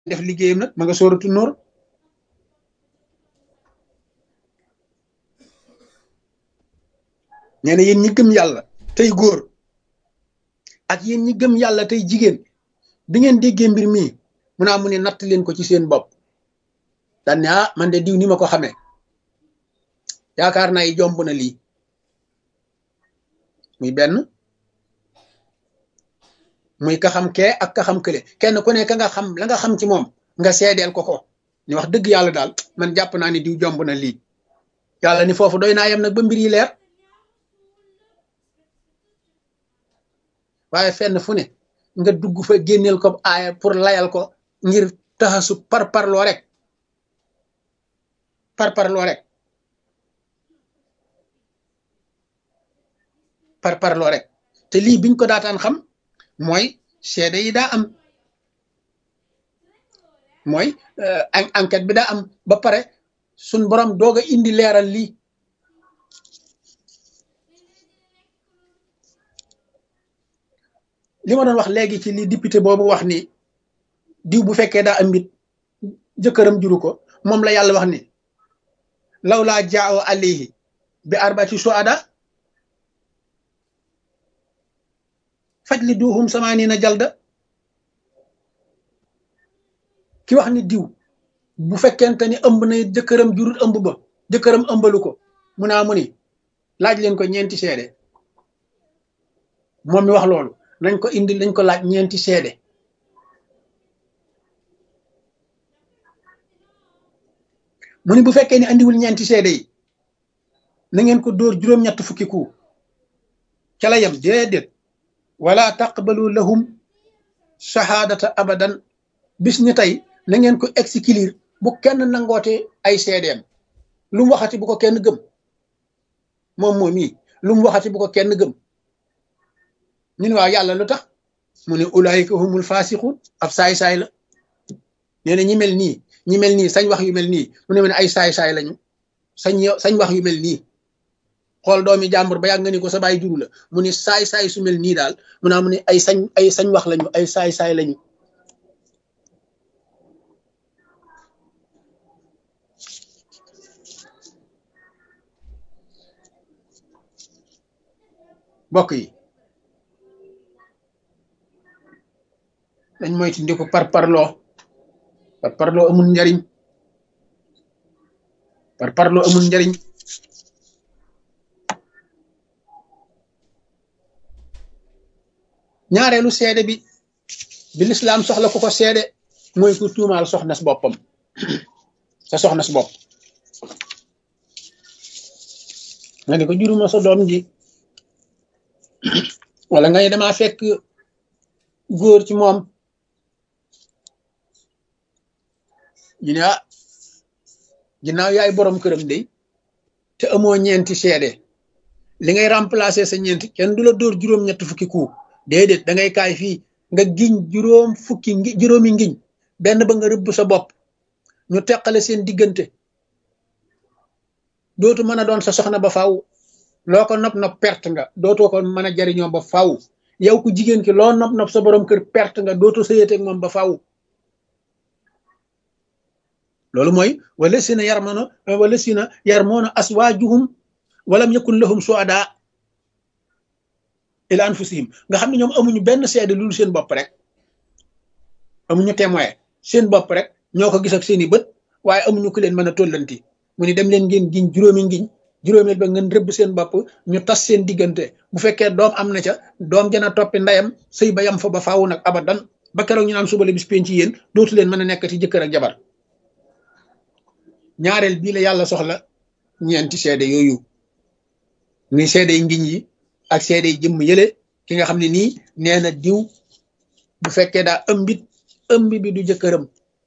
def liggéeyam nag ma nga sóoratu nóor nee na yéen ñi gëm yàlla tey góor ak yéen ñi gëm yàlla tey jigéen bi ngeen déggee mbir mii mu naa mu ne natt leen ko ci seen bopp daan ne ah man de diw ni ma ko xamee yaakaar naa yi jomb na lii muy benn muy ka xam kee ak ka xam kële kenn ku ne ka nga xam la nga xam ci moom nga seedeel ko ko ni wax dëgg yàlla daal man jàpp naa ni diw jomb na lii yàlla ni foofu doy naa yem nag ba mbir yi leer waaye fenn fu ne nga dugg fa génneel ko aaya pour layal ko ngir taxasu par parloo rek par parloo rek par parloo rek te lii biñ ko daataan xam mooy seede yi daa am mooy enquête bi daa am ba pare suñ borom doog a indi leeral lii li ma doon wax léegi ci li député boobu wax ni diw bu fekkee daa am mbit jëkkëram juru ko moom la yàlla wax ni law laa jaaw alayhi bi arbati suada faj li duuxum samaaniina jalda ki wax ni diw bu fekkente ni ëmb na jëkkëram jurut ëmb ba jëkkëram ëmbalu ko mu naa mu ni laaj leen ko ñeenti seede moom mi wax loolu nañ ko indi nañ ko laaj ñeenti seede mu ni bu fekkee ni andiwul ñeenti seede yi na ngeen ko dóor juróom-ñett fukki ku ca la yem déedéet wala taqbalu lahum shahaadata abadan bis ni tey na ngeen ko exclure bu kenn nangoote ay seedeem lu mu waxati bu ko kenn gëm moom moom yi lu mu waxati bu ko kenn gëm ñu ne waaw yàlla lu tax mu ne ulaayika humul faasiqun ab saay-saay la nee na ñi mel nii ñi mel nii sañ wax yu mel nii mu ne ma ne ay saay-saay lañu sañ sañ wax yu mel nii xool doomi jàmbur ba yàgg nga ni ko sa baay juru la mu ne saay-saay su mel nii daal mu naa mu ne ay sañ ay sañ wax lañu ay saay-saay lañu mbokk yi dañ moyti ndi ko par parloo par parloo amul njariñ par parloo amul njariñ ñaareelu seede bi bi lislaam soxla ku ko seede mooy ku tuumaal soxna si boppam sa soxna si bopp nga ni ko juruma sa doom ji wala nga ne damaa fekk góor ci moom ñu ne ah ginnaaw yaay borom këram de te amoo ñeenti seede li ngay remplacer sa ñeenti kenn du la dóor juróom-ñett fukki ku déedéet da ngay kaay fii nga giñ juróom fukki ngi juróomi ngiñ benn ba nga rëbb sa bopp ñu teqale seen diggante dootu mën a doon sa soxna ba faaw loo ko nopp nopp perte nga dootoo ko mën a jariñoo ba faaw yow ku jigéen ki loo nopp nopp sa borom kër perte nga dootoo sëyeteeg moom ba faaw loolu mooy wala sina yarmono wala sina yarmono aswaajuhum walam yakun lahum suada ila anfusihim nga xam ne ñoom amuñu benn seede loolu seen bopp rek amuñu témoin seen bopp rek ñoo ko gis ak seeni bët waaye amuñu ku leen mën a tollanti mu ni dem leen ngeen giñ juróomi ngiñ juróomeel ba ngeen rëbb seen bopp ñu tas seen diggante bu fekkee doom am na ca doom jana toppi ndeyam sëy ba yam fa ba faawu nag abadan ba keroog ñu naan suba la bis penc ci yéen dootu leen mën a nekkati jëkkër ak jabar ñaareel bii la yàlla soxla ñeenti seede yooyu muy seede yi ngiñ yi ak seede yi jëmm yële ki nga xam ne nii nee na diw bu fekkee daa ëmbit ëmb bi du jëkkëram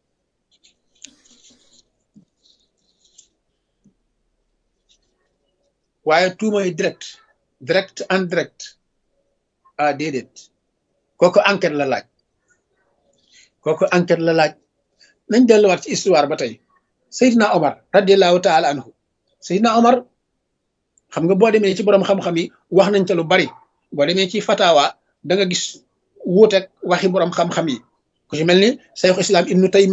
waaye tuumay direct direct en direct ah déedéet kooku enquête la laaj kooku enquête la laaj nañ delluwaat ci histoire ba tey Seydina Omar radiallahu taala anhu Seydina Omar xam nga boo demee ci borom xam-xam yi wax nañ ca lu bari boo demee ci fatawa da nga gis wuuteeg waxi borom xam-xam yi ku ci mel ni sayxu islam ibnu taymi